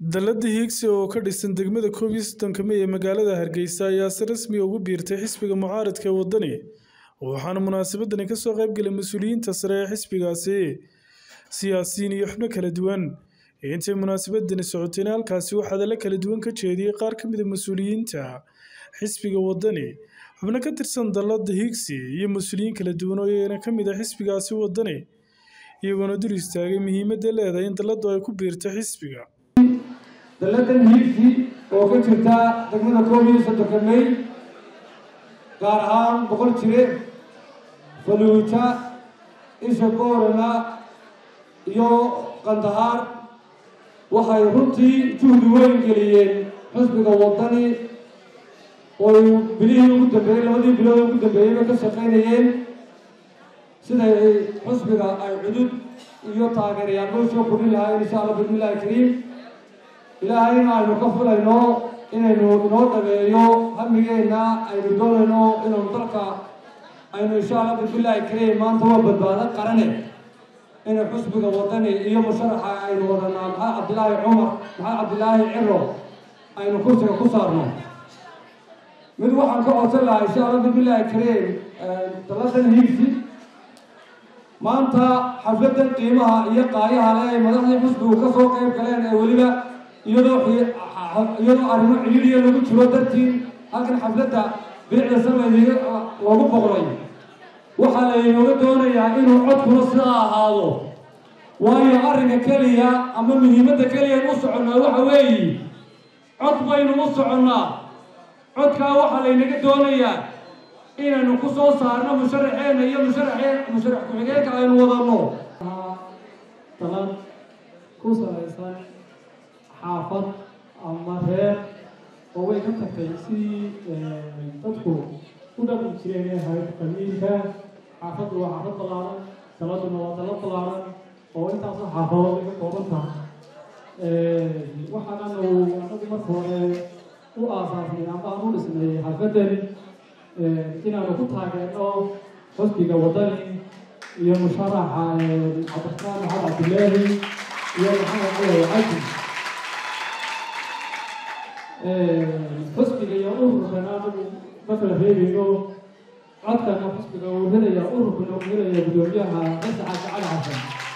Dallada Higsi oo ka dhisan degmada koob iyo soddonka May ee magaalada Hargeysa ayaa si rasmi ah ugu biirtay xisbiga mucaaradka ee waddani waxaana munaasabadani ka soo qayb galay mas'uuliyiinta sare ee xisbigaasi siyaasiyiin iyo xubno kala duwan intay munaasabadani socotayna halkaasi waxaa hadallo kala duwan ka jeediyey qaar ka mid ah mas'uuliyiinta xisbiga waddani xubno ka tirsan dallada Higsi iyo mas'uuliyiin kala duwan oo iyagana ka mid ah xisbigaasi waddani iyagoona dul istaagay muhiimadda ay leedahay in dalladu ay ku biirto xisbiga dalladan hiigsi oo ka jirta degmada koob iyo soddonka may gaar ahaan boqol jire faluuja isha boorana iyo qandahaar waxay runtii juhdi weyn geliyeen xusbiga waddani oy bilihii ugu dambeeyey labadii bilood ugu dambeeyeyba ka shaqaynayeen siday xusbiga ay cudud iyo taageerayaal loo soo kordhin lahaayeen insha allah bismillahi kariim ilaahayna aynu ka filayno inaynu inoo dhageeyo hamigeenna aynu doonayno inaynu dalka aynu insha allah bismillahi kariim maanta waa badbaado qarane inay xusbiga waddani iyo musharaxa aynu wadanaa maxamed cabdilaahi cumar maxamed cabdilaahi ciro aynu kursiga ku saarno mid waxaan ka codsan lahaa insha allah bismillahi kariim dalladan hiigsi maanta xafladan qiimaha iyo qaayaha le ay madaxdii xusbigu ka soo qayb galeen ee weliba iyadoo iyadoo arrimo ciliiriya lagu jiro dartii halkan xafladda bilicda samaydiga loogu boqray waxaa laynooga doonayaa inuu codkuna sidaa ahaado waayo arrinka keliya ama muhiimadda keliya u soconnaa waxa weeye cod baynu u soconnaa codkaa waxaa laynaga doonayaa inaynu ku soo saarno musharaxeena iyo musharaxee musharax ku-xigeenka aynu wadanno dalad ku salaysan xaafad ama reer oo way ka tagtay sidii dadku u dhaqmi jireen ee ahayd qamiilka xaafaddu waa xaafad ballaaran daladuna waa dalad ballaaran oo intaasoo xaafadood ay ka kooban tahay waxaananu anagu marka hore u aasaasnay ama aan u dhisnay xaafaddan inaanu ku taageerno xusbiga waddani iyo musharaxa cabdiraxmaan maxamed cabdilaahi iyo maxamed cali cadi xusbiga iyo ururkana anagu ma kala reebayno codkana xusbiga uu helaya ururkana uu helaya gudoomiyaha masaxa cali xasan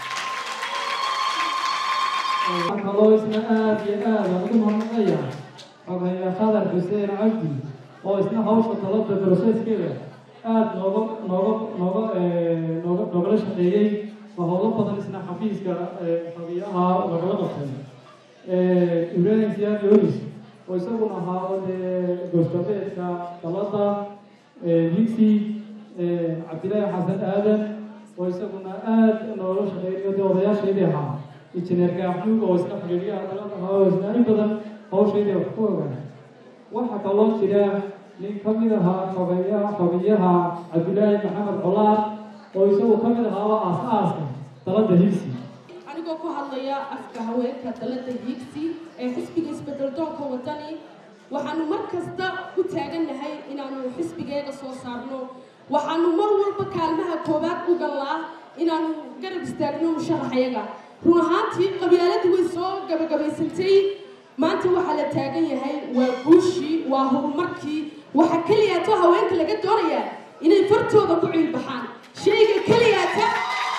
kaloo isna aada iyo aada ugu mamnucaya xogaya khadar xuseen cabdi oo isna hawsha talada broseskeeda aada nooga nooga nooga nooga noogala shaqeeyey oo howlo badan isna xafiiska xabiyaha lagala qabtay ibrahim siyaad yoris oo isaguna ahaa dee goosgabeedka dalada higsi cabdilaahi xasan aadan oo isaguna aada noola shaqeeyayo dee odayaasheedii ahaa injineer gaaxuug oo isna xiriiryaha dalada ahaa oo isna in badan hawsheedii wax ku ogaa waxaa kaloo jira nin ka mid ahaa xogeyaha xogeyaha cabdilaahi maxamed colaad oo isagu ka mid ahaaba aas-aaska dalada higsi anigoo ku hadlaya afka haweenka dalada higsi ee xisbiga isbedeldoonka waddani waxaanu mar kasta ku taagannahay inaanu xisbigeeda soo saarno waxaanu mar walba kaalmaha koowaad u gallaa inaanu garab istaagno musharaxyaga run ahaantii qabyaaladii way soo gabagabaysantay maanta waxaa la taagan yahay waa guushii waa horumarkii waxaa keliyaata haweenka laga doonayaa inay fartooda ku ciilbaxaan shayga keliyaata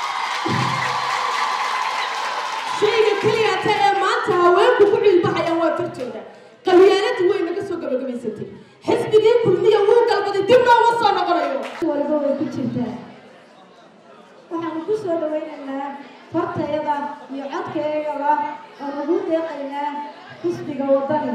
shayga keliyaata ee maanta haweenku ku ciilbaxayaan waa fartooda qabyaaladii way naga soo gabagabaysantay xisbigii kulmiya wuu galbaday dib nooma soo noqonayo walba way ku jirtaa waxaanu ku soo dhawaynaynaa fartayada iyo codkaygaba oo nagu deeqaynaa xisbiga waddani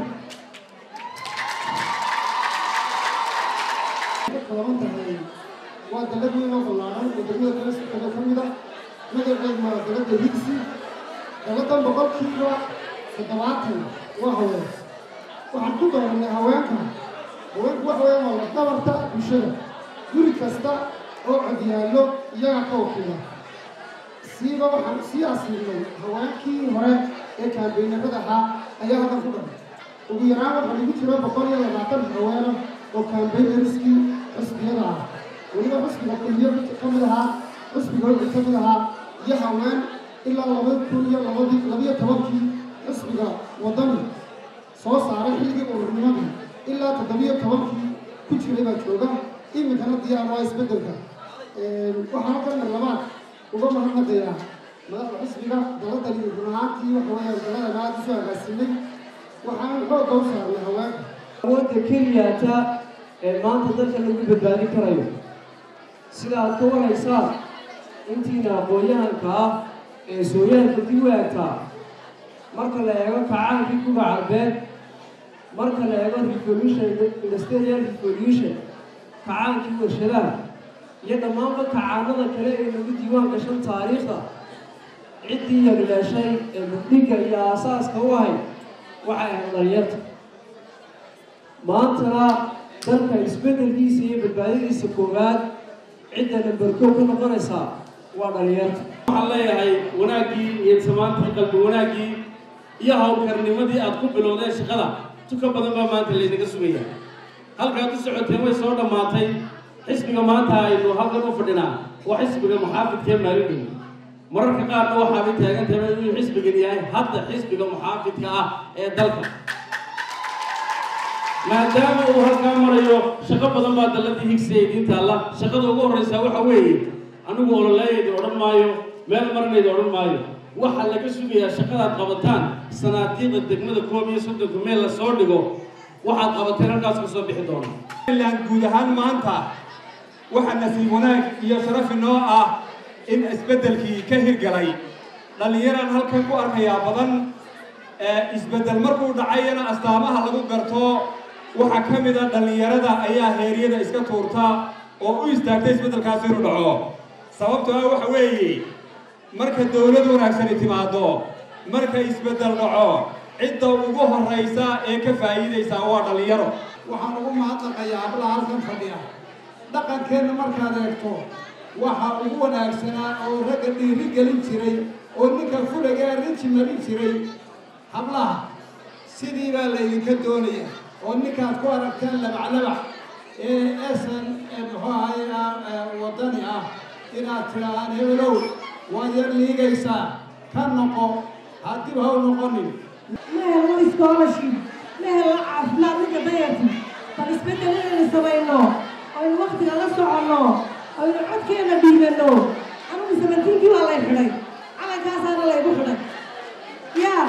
kooban tahay waa dalad weyn oo ballaaran oo degmada kale sikada ka mid a magaceed waa dalada higsi daladan boqolkiiba toddobaatan waa haween waxaan ku dooranay haweenka haweenku waxa weeyaan waa lafdabarta bulshada guri kasta oo codyaallo iyaga ka wakiila siiba waxaan sii asiibnay haweenkii hore ee kaambeynarada ahaa ayaa halkan ku dhan ugu yaraan waxaa lagu jira boqol iyo labaatan haweena oo kaambeynariskii xusbiyada ah weliba xusbiga kulmiyo ka mid ahaa xusbiga wixii ka mid ahaa iyo haween ilaa laba kun iyo labadii labiyo tobankii xisbiga waddani soo saaray xilligii ururnimadii ilaa toddobiyo tobankii ku jiray baa jooga iminkana diyaar waa isbeddelka waxaa halkan mar labaad uga mahadnaqayaa madaxda xisbiga daladani run ahaantii waxa weeyaan daladan aada usoo agaasinay waxaan xoogga u saarnay haweenka awoodda keliyata ee maanta dalka lagu badbaadin karayo sida aad ka waraysaan intiina aqoon-yahanka ah ee sooyaalka dib u eegtaa marka la eego kacaankii kuga carbeed marka la eego revolution industrial revolution kacaankii warshadaha iyo dhammaanba kacaanada kale ee lagu diiwaan gashan taariikhda ciddii yaryeeshay ee mugdhiga iyo aasaaska u ahayd waxay ahayd dhalinyarta maantana dalka isbeddelkiisa iyo badbaadadiisa koowaad cidda namberkoo ka noqonaysaa waa dhalinyarta waxaan leeyahay wanaaggii iyo samaantii qalbi wanaaggii iyo hawlkarnimadii aad ku bilowdeen shaqada tuka badan baa maanta laynaga sugaya halkaad u socoteen way soo dhammaatay xisbiga maanta aynu halkan u fadhinaa waa xisbiga muxaafidkee maalidhow mararka qaarna waxaabay taagan tahay inuu xisbigan yahay hadda xisbiga muxaafidka ah ee dalka maadaama uu halkaa marayo shaqo badan baa dalladii higsi ee idiin taalla shaqada ugu horreysaa waxa weeye anigu ololeeyayda odhan maayo meel marinayda odhan maayo waxaa laga sugayaa shaqadaad qabataan sanaadiiqda degmada koob iyo soddonka meel la soo dhigo waxaad qabateen halkaas ka soo bixi doona ilaan guud ahaan maanta waxaa nasiib wanaag iyo sharaf inoo ah in isbeddelkii ka hirgalay dhallinyaraan halkan ku arkayaa badan isbeddel markuu dhacayana astaamaha lagu garto waxaa ka mid a dhallinyarada ayaa heeryada iska tuurta oo u istaagta isbeddelkaas inuu dhaco sababtoo ah waxa weeye marka dowlad wanaagsani timaado marka isbeddel dhaco cidda ugu horraysa ee ka faa'iidaysaa waa dhallinyaro waxaan ugu mahadnaqayaa hablaha halkan fadhiya dhaqankeenna markaad eegto waxa ugu wanaagsanaa oo ragga dhiiri gelin jiray oo ninka fulaga rinji marin jiray hablaha sidii baa laydinka doonaya oo ninkaad ku aragteen labaclabac ee esan muxuu ahay waddani ah inaad tidhaahaan hebelow waad yar liigaysaa ka noqo haddib ha u noqonin ma helno scholarship ma helno caafimaad ninka dayarti bal isbeddel inaynu samayno aynu waktiga la soconno aynu codkeena dhiibanno anugu samantiinkii waa lay xidhay calankaasaana laygu xidhay yaa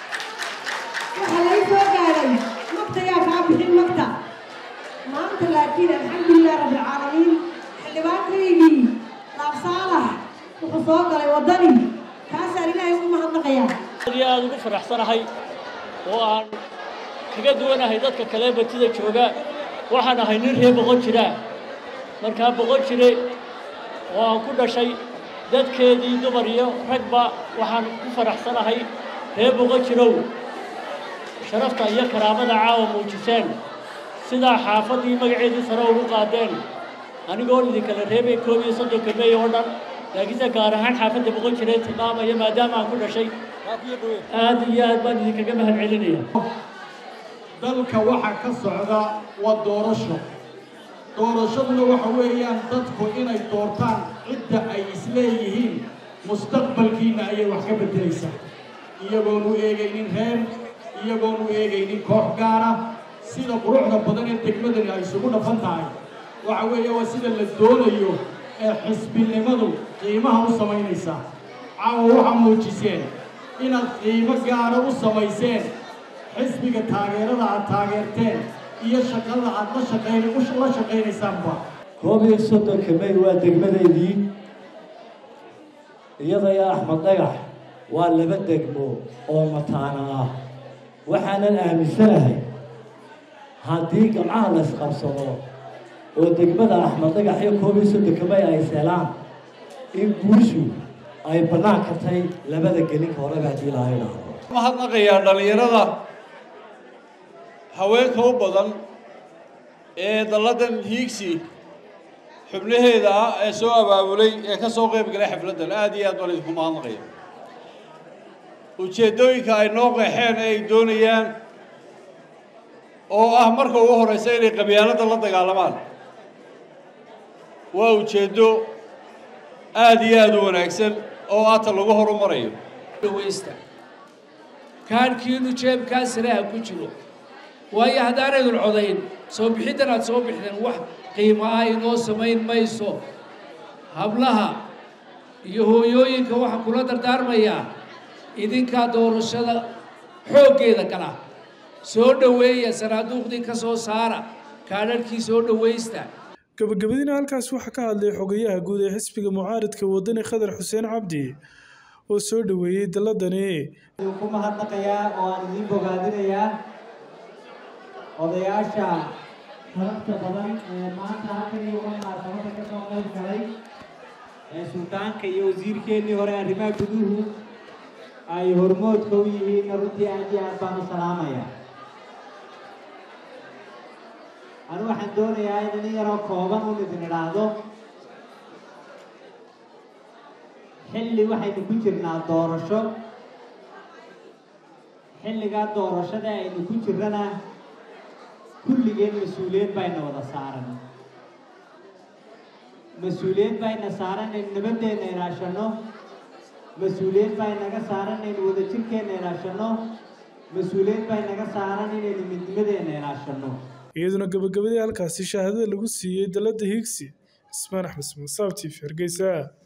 waxaa lay soo gaadhay magta yaa kaa bixin magta maanta laakiin alxamdulilah rabbilcaalamiin xildhibaankaygii laab saalax wuxuu soo galay waddani kaasaan ilaahay ugu mahadnaqayaa aad iyo aada ugu faraxsanahay oo aan kaga duwanahay dadka kale batida jooga waxaan ahay nin reer boqon jiraa markaa boqon jire oo aan ku dhashay dadkeedii dumar iyo ragba waxaan ku faraxsanahay reer boqon jirow sharafta iyo karaamada caawa muujiseen sidaa xaafaddii magaceedii sare ugu qaadeen anigoon idinkala reebay koob iyo soddonka meey oo dhan laakiinse gaar ahaan xaafadda boqon jiree tilmaamaya maadaama aan ku dhashay aad iyo aad baan idinkaga mahad celinaya dalka waxaa ka socda waa doorasho doorashaduna waxa weeyaan dadku inay doortaan cidda ay isleeyihiin mustaqbalkiina ayay wax ka beddelaysaa iyagoon u eegaynin reer iyagoon u eegaynin koox gaara sida quruxda badan ee degmadani ay isugu dhafan tahay waxa weeye waa sida la doonayo ee xisbinimadu qiimaha u samaynaysaa caawa waxaa muujiseen inaad qiimo gaara u samayseen xisbiga taageerada aad taageerteen iyo shaqada aad la shaqayn la shaqaynaysaanba koob iyo soddonka may waa degmadaydii iyada iyo axmed dhagax waa laba degmo oo mataana ah waxaanan aaminsanahay haddii gamcaha la isqabsado oo degmada axmed dhagax iyo koob iyo soddonka may ay seelaan in guushu ay bannaan kartay labada gelinka horeba haddii laha idhaahdo mahadnaqayaa dhallinyarada haweenka u badan ee dalladan hiigsi xubnaheeda ah ee soo abaabulay ee ka soo qayb galay xafladdan aad iyo aad baan idinku mahadnaqaya ujeeddooyinka ay noo qeexeen ee ay doonayaan oo ah marka ugu horraysa inay qabyaaladda la dagaalamaan waa ujeeddo aad iyo aad u wanaagsan oo aata lagu horumarayo dhawaysta kaadhkiinu jeebkaa saraha ku jiro waayo haddaanaydun codayn soo bixiddan aad soo bixdeen wax qiimo ah inoo samayn mayso hablaha iyo hooyooyinka waxaan kula dardaarmayaa idinkaa doorashada xooggeeda gala soo dhoweeya sanaaduuqdii ka soo saara kaadharhkii soo dhowaysta gabagabadiina halkaas waxaa ka hadlay xogayaha guud ee xisbiga mucaaridka wadani khadar xuseen cabdi oo soo dhoweeyey dalladani ku mahadnaqayaa oo aan idiin bogaadinayaa odayaasha sharafta badan ee maanta halkan iyo munaasabada ka soo qayb galay ee suldaanka iyo wasiirkeennii hore arrimaha guduhu ay hormoodka u yihiinna runtii aad iyo aad baan u salaamayaa anu waxaan doonayaa in inin yaroo kooban un idin idhaahdo xilli waxaynu ku jirnaa doorasho xilligaa doorashada aynu ku jirrana kulligeen mas-uuliyad bayna wada saaran mas-uuliyad bayna saaran aynu nabadeenna ilaashanno mas-uuliyad baa inaga saaran inaynu wadajirkeenna ilaashanno mas-uuliyad baa inaga saaran inaynu midnimadeenna ilaashanno iyaduna gabagabadii halkaasi shahaadada lagu siiyey dalladda higsi ismaan axmed smasaab t v hargeysa